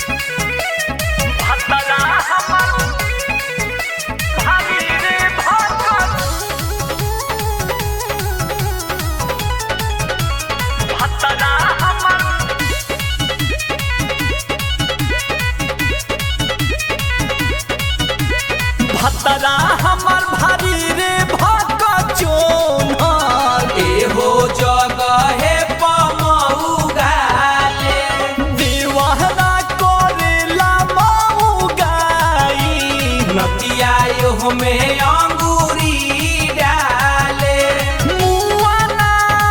भतरा हमर भाभी रे भगत भतरा हमर भतरा हमर भारी रे भगत चोनर एहो जगहे पमौगाले दीवाना करेला माऊ गाई नतिया एहो में अंगूरी डाले मुआना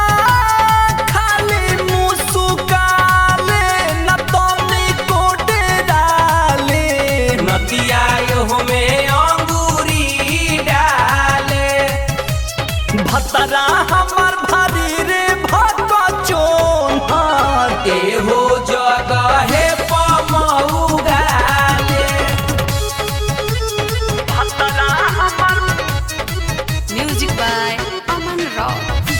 खाली मुसुकाले न तनी कोटे डाले नतिया एहो में अंगूरी डाले भतरा हमर भारी रे भगत चोनर एहो जगहे पमौगाले भतरा हमर Music by Aman Rao.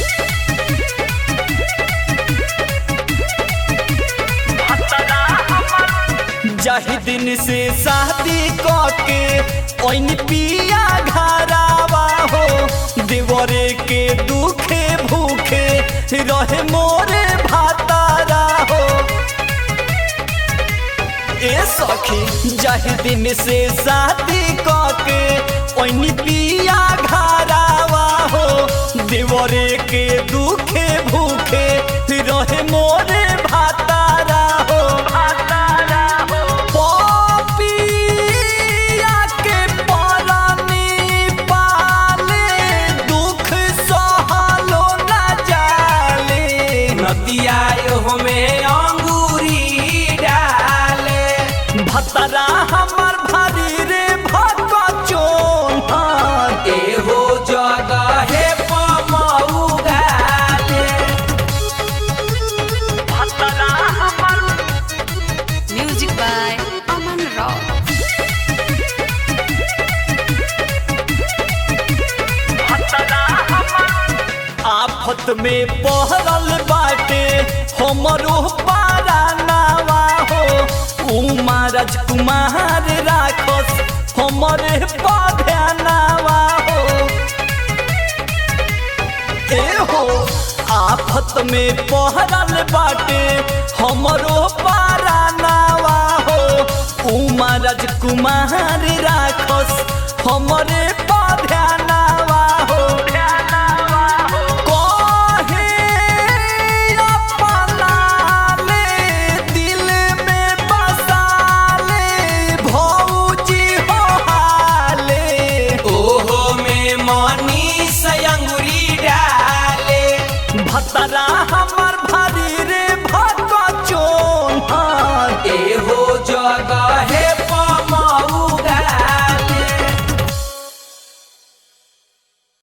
भतरा हमर जही दिन से शादी कके ओइन पिया घरावा हो देवरे के दुखे भूखे रहे मोरे भातारा हो ए सखी जही दिन से शादी कके ओइन पिया घरावा हो देवरे के दुखे भूखे रहे मोरे भातारा हो भातारा हो पपिया के परानी पाले दुख सहलो ना जाले नतिया एहो में अंगूरी डाले भतरा हमर भारी रे भगत चोनर एहो जगहे पमौगाले भतरा हमर Music by Aman Rao. भतरा हमर आफत में पहरल बाटे हमरो पारानावा हो उमा राजकुमार राखस हमरे पधनावा हो ए हो आफत में पहरल बाटे हमरो पारानावा हो उमा राजकुमार राखस हमरे पधनावा हो कहे अपना ले दिल में बसा ले भौजी हो हाले ओहो में मनी से अंगूरी डाले भतरा हमर